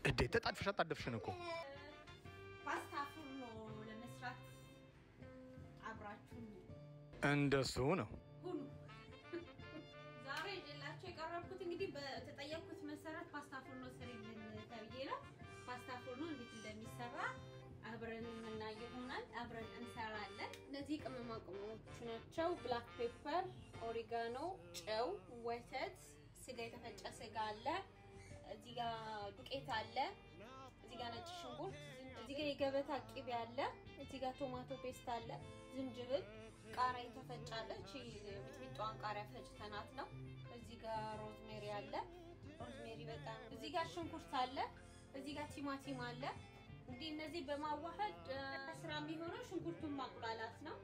እንዴት ተጣድፈሽ አጣደፍሽን እኮ ፓስታ ፉርኖ ለመስራት አብራችሁ እንደሱ ነው። ሁኑ። ዛሬ ይዤላችሁ የቀረብኩት እንግዲህ በተጠየቅኩት መሰረት ፓስታ ፉርኖ ስሪልን ተብዬ ነው። ፓስታ ፉርኖ እንዴት እንደሚሰራ አብረን የምናይ ይሆናል። አብረን እንሰራለን። እነዚህ ቅመማ ቅመሞች ናቸው። ብላክ ፔፐር፣ ኦሪጋኖ፣ ጨው፣ ወተት፣ ስጋ፣ የተፈጨ ስጋ አለ። እዚህ ጋር ዱቄት አለ። እዚህ ጋር ነጭ ሽንኩርት፣ እዚህ ጋር የገበታ ቅቤ አለ። እዚህ ጋር ቶማቶ ፔስት አለ፣ ዝንጅብል፣ ቃሪያ የተፈጫለች ሚጥሚጣዋን ቃሪያ ፈጭተናት ነው። እዚህ ጋር ሮዝሜሪ አለ። ሮዝሜሪ በጣም እዚህ ጋር ሽንኩርት አለ። እዚህ ጋር ቲማቲም አለ። እንግዲህ እነዚህ በማዋሃድ ስራ የሚሆነው ሽንኩርቱን ማቁላላት ነው።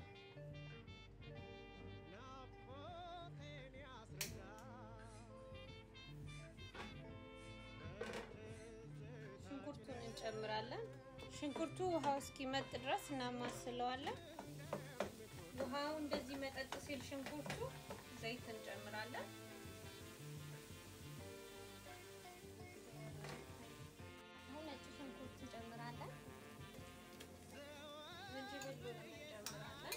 ሽንኩርቱን እንጨምራለን። ሽንኩርቱ ውሃው እስኪመጥ ድረስ እናማስለዋለን። ውሃው እንደዚህ መጠጥ ሲል ሽንኩርቱ ዘይት እንጨምራለን። አሁን ነጭ ሽንኩርት እንጨምራለን። ዝንጅብል እንጨምራለን።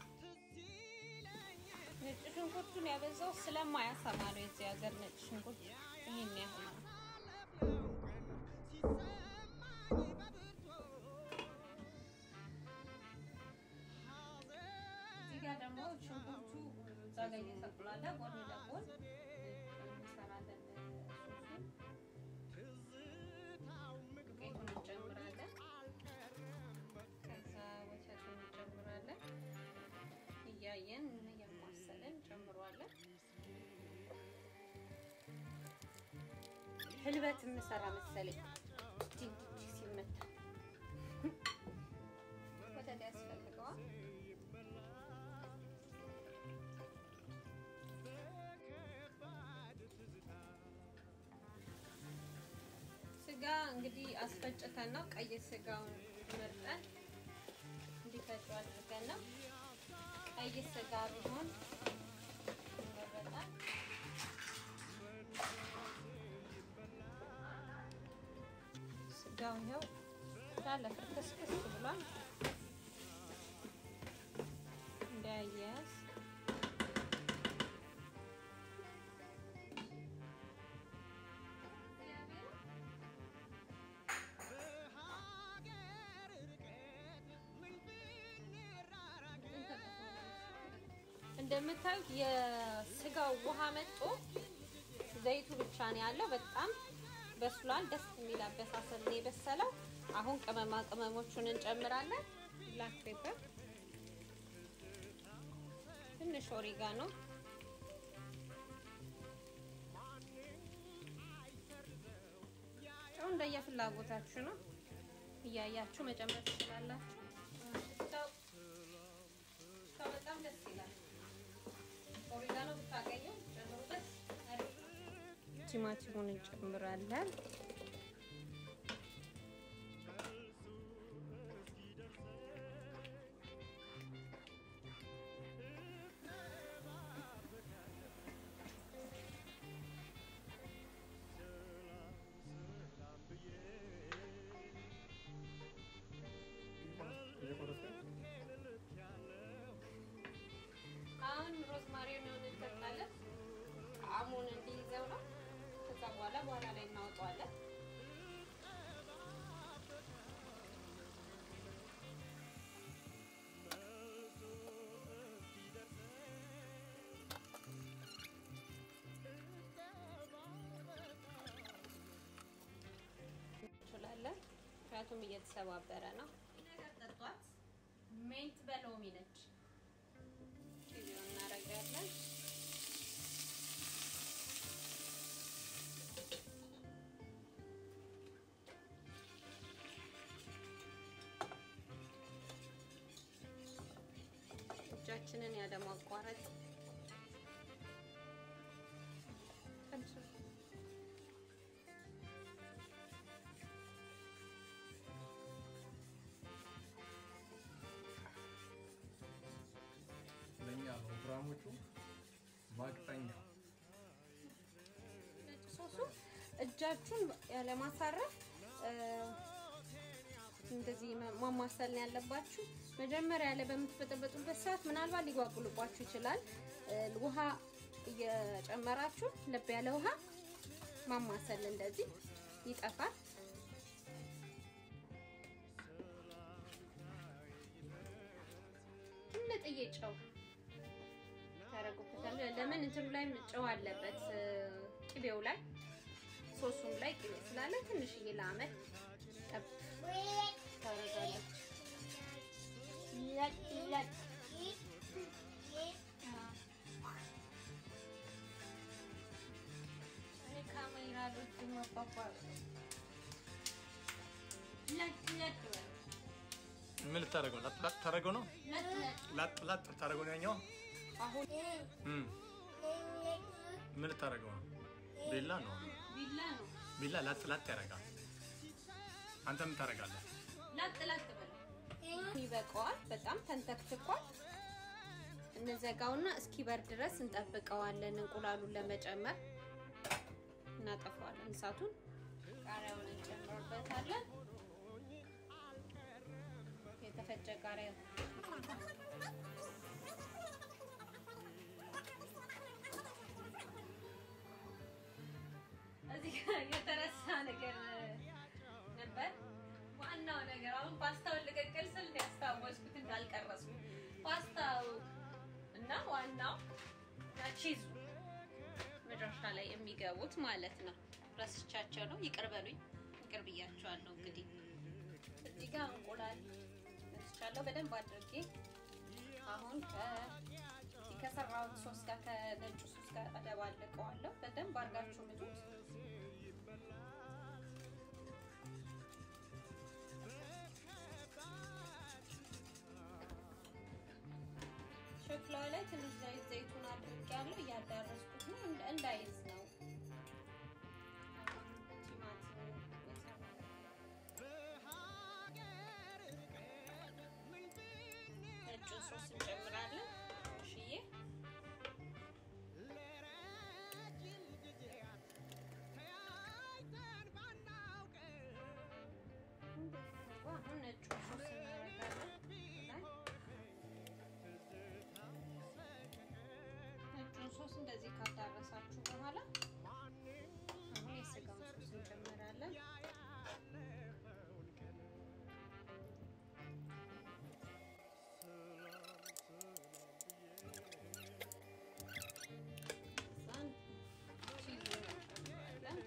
ነጭ ሽንኩርቱን ያበዛው ስለማያሰማ ነው። የዚህ ሀገር ነጭ ሽንኩርት ይሄን ያህል ነው። እዚህ ጋር ደግሞ ሽንኩርቱ እዛ ጋር እየተቁላለ ጎን ለጎን እንሰራለን። ዱቄቱን እንጨምራለን። ከዛ ወተቱን እንጨምራለን። እያየን እያማሰለን እንጨምረዋለን። ህልበት የምሰራ መሰለኝ ዲንዲች ሲመታ ወተት ያስፈልገዋል። ስጋ እንግዲህ አስፈጭተን ነው ቀይ ስጋውን መርጠን እንዲፈጩ አድርገን ነው። ቀይ ስጋ ቢሆን ይመረጣል። ስጋው ይኸው እንዳለ ፍርክስክስ ብሏል። እንዳያያዝ እንደምታዩት የስጋው ውሃ መጦ ዘይቱ ብቻ ነው ያለው። በጣም በስሏል። ደስ የሚል አበሳሰል ነው የበሰለው። አሁን ቅመማ ቅመሞቹን እንጨምራለን። ብላክ ፔፐር፣ ትንሽ ኦሪጋኖ፣ ጨው እንደየፍላጎታችሁ ነው እያያችሁ መጨመር ትችላላችሁ። ሽታው በጣም ደስ ይላል። ኦሪጋኖ ብታገኙ ጨምሩበት። ቲማቲሙን እንጨምራለን። አሁን ሮዝማሪውን እንጠጣለን። ጣዕሙን እንዲይዘው ነው። ከዛ በኋላ በኋላ ላይ እናወጣዋለን። እንችላለን። ምክንያቱም እየተሰባበረ ነው። ነገር ጠጧት። ሜንት በሎሚ ነች። ቂቤውን እናደርጋለን። እጃችንን ያለማቋረጥ ለእኛ ነው ግራሞቹ ማቅጠኛ ነጭ ሶሱ እጅ እጃችሁን ያለማሳረፍ እ፣ እንደዚህ ማ- ማማሰል ነው ያለባችሁ። መጀመሪያ ላይ በምትበጠበጡበት ሰዓት ምናልባት ሊጓጉልባችሁ ይችላል። እ፣ ውሃ እየጨመራችሁ ለብ ያለ ውሃ ማማሰል እንደዚህ ይጠፋል። ትንጥዬ ጨው ታረጉበታል። ለምን እንትኑ ላይ ጨው አለበት እ፣ ቅቤው ላይ ሶሱም ላይ ቅቤ ስላለ ትንሽዬ ለአመት ጠብ ታረጋለች። ለጥ ለጥ እኔ ካሜራ አልወድም አባባ ለጥ ለጥ በለው። ምን ልታደርገው? ላጥ ላጥ ታደርገው ነው? ለጥ ለጥ ላጥ ላጥ ታደርገው ነው ያኛው? አሁን እም ምን ልታደርገው ነው? ቢላ ነው። ቢላ ነው። ቢላ ላጥ ላጥ ያደርጋል። አንተ ምን ታደርጋለህ? ለጥ ለጥ በለው። ይበቃዋል። በጣም ተንተክትኳል። እንዘጋውና እስኪበር ድረስ እንጠብቀዋለን። እንቁላሉን ለመጨመር እናጠፋዋለን እሳቱን። ቃሪያውን እንጨምርበታለን። የተፈጨ ቃሪያ እዚህ ጋር የተረሳ ነገር ነበር። ዋናው ነገር አሁን ፓስታውን ልቀቅል ስል ነው ያስታወስኩት እንዳልቀረስኩ። ፓስታው እና ዋናው እና ቺዙ መጨረሻ ላይ የሚገቡት ማለት ነው። ረስቻቸው ነው። ይቅር በሉኝ፣ ይቅር ብያቸዋለሁ። እንግዲህ እዚህ ጋር እንቁላል ረስቻለሁ በደንብ አድርጌ አሁን ከ- ከሰራሁት ሶስ ጋር ከነጩ ሶስ ጋር አደባልቀዋለሁ። በደንብ አድርጋችሁ ምጡት። ሸክላው ላይ ትንሽ ዘይት ዘይቱን አድርጌያለሁ። እያዳረስኩት ነው እንደ- እንዳይዝ ነው። ቲማቲም ነጩ ሶስ እንጨምራለን። ትንሽዬ አሁን ነጩ ሶስ እናደርጋለን ላይ ነጩን ሶስ እንደዚህ ካዳረሳችሁ በኋላ አሁን የስጋውን ሶስ እንጨምራለን። ከዛን ቺዙን እንጨምራለን።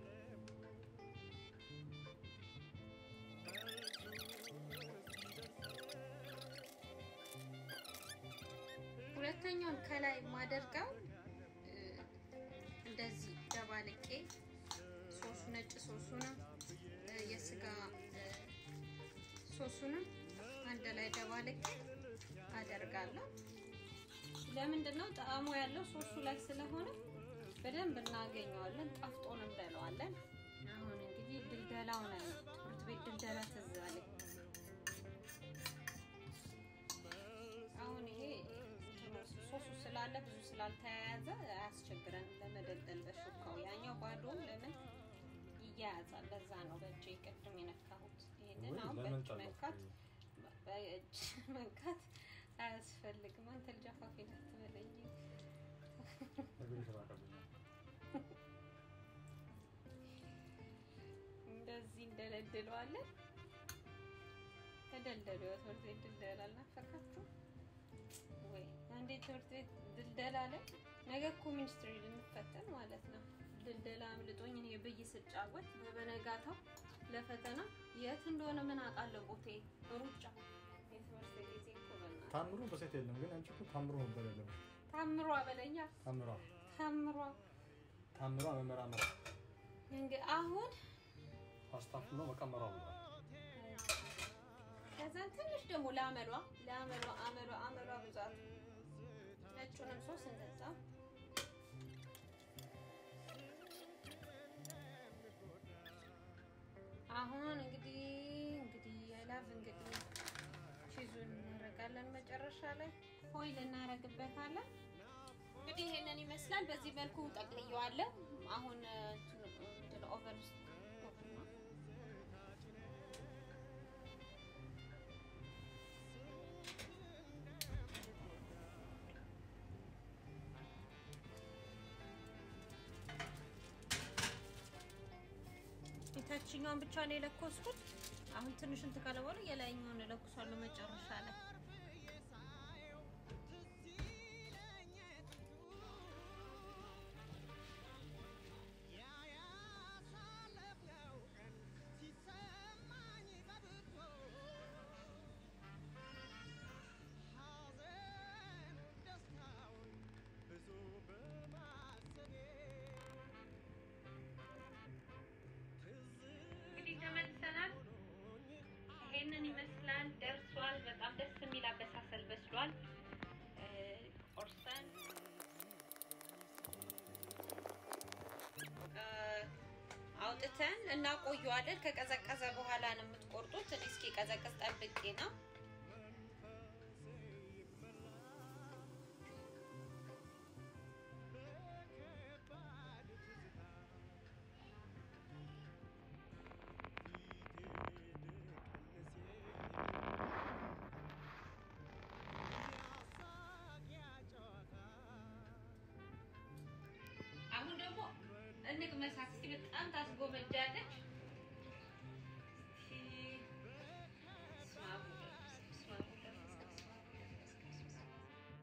ሁለተኛውን ከላይ የማደርገው እ፣ እንደዚህ ደባልቄ ሶሱ ነጭ ሶሱንም እ፣ የስጋ እ፣ ሶሱንም አንድ ላይ ደባልቄ አደርጋለሁ። ለምንድን ነው ጣዕሙ ያለው ሶሱ ላይ ስለሆነ በደንብ እናገኘዋለን፣ ጣፍጦን እንበለዋለን። አሁን እንግዲህ ድልደላው ነው ትምህርት ቤት ድልደላ ትዝ አለኝ። አሁን ይሄ ሶሱ ስላለ ብዙ ስላልተያያዘ አያስቸግረንም ለመደልደል በሹካው። ያኛው ባዶ ለምን ይያያዛል? ለዛ ነው በእጅ ቅድም የነካሁት። ይሄንን አሁን በእጅ መንካት በእጅ መንካት አያስፈልግም። አንተ ልጅ አፋፊ እንዳትበለኝ። እንደዚህ እንደለድለዋለን። ተደልደሉ። የትምህርት ቤት ድልደላ አልናፈቃችሁ ወይ? አንዴ ትምህርት ቤት ድልደላ ላይ ነገ እኮ ሚኒስትሪ ልንፈተን ማለት ነው። ድልደላ አምልጦኝ እኔ ብይ ስጫወት በበነጋታው ለፈተና የት እንደሆነ ምን አውቃለሁ። ቦቴ ሩጫ የትምህርት ጊዜ እኮ በእናትህ ታምሩ በሴት የለም ግን አንቺ እኮ ታምሩ ነበር ያለብሽ። ታምሯ በለኛ ታምሯ ታምሯ ታምሯ መመራመር እንግዲህ አሁን አስታፍሎ መቀመሯ ብሏል። ከዛ ትንሽ ደግሞ ለአመሏ ለአመሏ አመሏ አመሏ ብዛት ነጩንም ሶስ እንደዛ አሁን እንግዲህ እንግዲህ የላቭ እንግዲህ ቺዙን እናደርጋለን መጨረሻ ላይ ፎይል እናደርግበታለን። እንግዲህ ይሄንን ይመስላል። በዚህ መልኩ ጠቅልየዋለሁ። አሁን ኦቨን የታችኛውን ብቻ ነው የለኮስኩት። አሁን ትንሽ እንትን ካለ በኋላ የላይኛውን እለኩሳለሁ መጨረሻ ላይ። እንግዲህ ተመልሰናል። ይሄንን ይመስላል። ደርሷል። በጣም ደስ የሚል አበሳሰል በስሏል። እ፣ ቆርሰን እ፣ አውጥተን እናቆየዋለን። ከቀዘቀዘ በኋላ ነው የምትቆርጡት። እኔ እስኪ ቀዘቅዝ ጠብቄ ነው። አሁን ደግሞ እንቅመሳት እስኪ። በጣም ታስጎመጃለች። እስኪ በስመ አብ ወወልድ በስመ አብ ወወልድ በስመ አብ ወወልድ በስመ አብ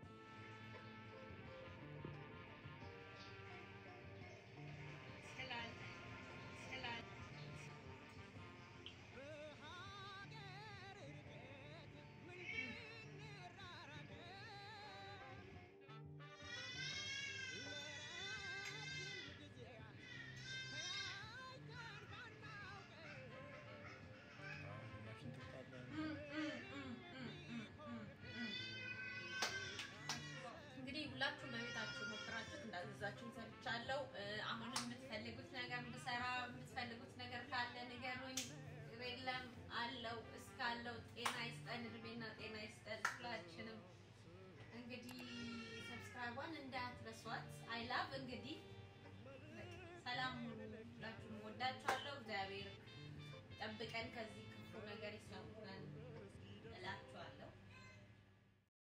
ስላለ ስላለ እንግዲህ ሁላችሁም በቤታችሁ ሞክራችሁት እንዳዘዛችሁን ሰምቻለሁ። እ፣ አሁንም የምትፈልጉት ነገር እንድሰራ የምትፈልጉት ነገር ካለ ንገሩኝ። ችግር የለም አለው እስካለው ጤና ይስጠን፣ እድሜና ጤና ይስጠን ሁላችንም። እንግዲህ ሰብስክራይቧን እንዳትረሷት። አይ ላቭ እንግዲህ በቃ ሰላም ሁኑ። ሁላችሁም ወዳችኋለሁ። እግዚአብሔር ጠብቀን ከዚህ ክፉ ነገር